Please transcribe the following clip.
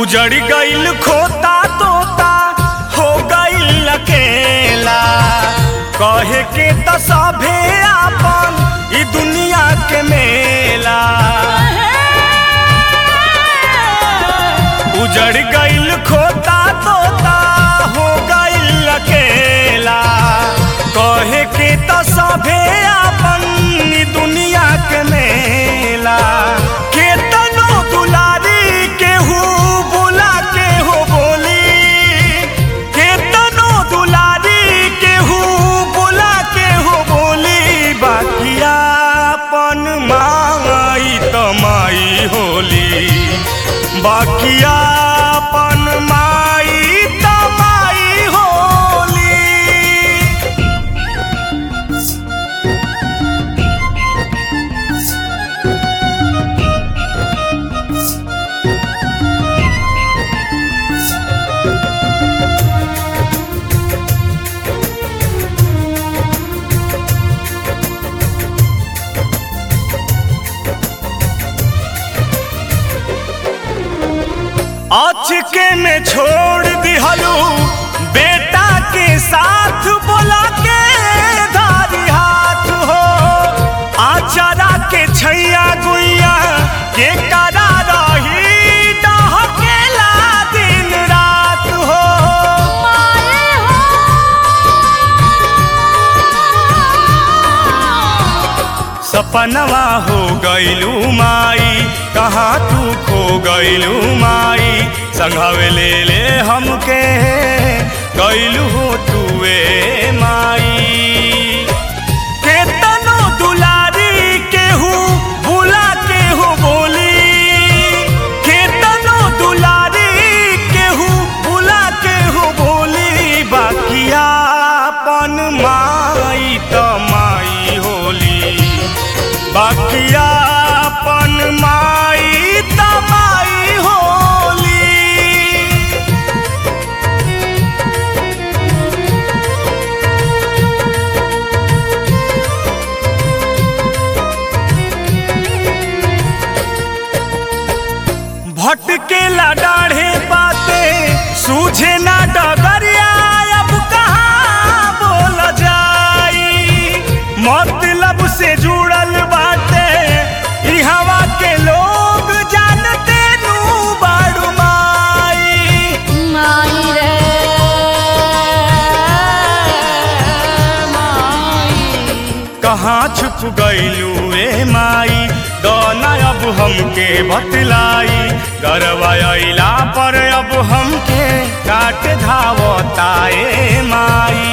उजड़ गईल खोता तोता हो गईल अकेला कहे के त सभे आपन ई दुनिया के मेला उजड़ गईल खोता तोता हो गईल अकेला कहे के त सभे आपन ई दुनिया के मेला केतनो दुलारी केहू बुला के हो बोली केतनो दुलारी केहू बुला के हो बोली बाकिया अपन माई तमाई होली बाकिया अपन माई तमाई होली अचके में छोड़ दिहलू बेटा के साथ बोला के धारी हाथ हो आचारा के छैया गुइया के करा रही डहकेला दिन रात हो सपनवा हो गईलू माई कहाँ तू खो गईलू माई संघावे ले ले हमके गईलू हो तुए माई केतनो दुलारी केहू बुला के हो बोली केतनो दुलारी केहू बुला के हो बोली बाकिया अपन माई त माई होली बाकिया अपन माई त माई होली भटकेला डाढ़े बाते सूझे ना डगरिया अब कहाँ बोल जाई मतलब से जुड़ल बाटे ई हवा के लोग जानते नू बाड़ू माई माई रे माई कहाँ छुप गईलू ए माई दौना अब हमके बतलाई गरवा अइला पर अब हमके काट धावता ए माई